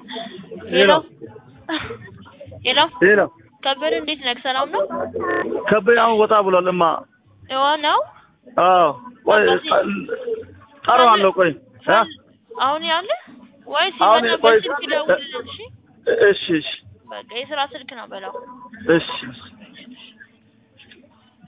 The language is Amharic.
ሄሎ ሄሎ ሄሎ ከበደ እንዴት ነህ? ሰላም ነው? ከበደ አሁን ወጣ ብሏል። እማ ይዋ ነው አዎ፣ ቆይ ጠራዋለሁ። ቆይ እ አሁን ያለ ወይስ አሁን ሲመጣ ቆይ በስልክ ይደውልልን? እሺ እሺ እሺ በቃ የስራ ስልክ ነው በለው። እሺ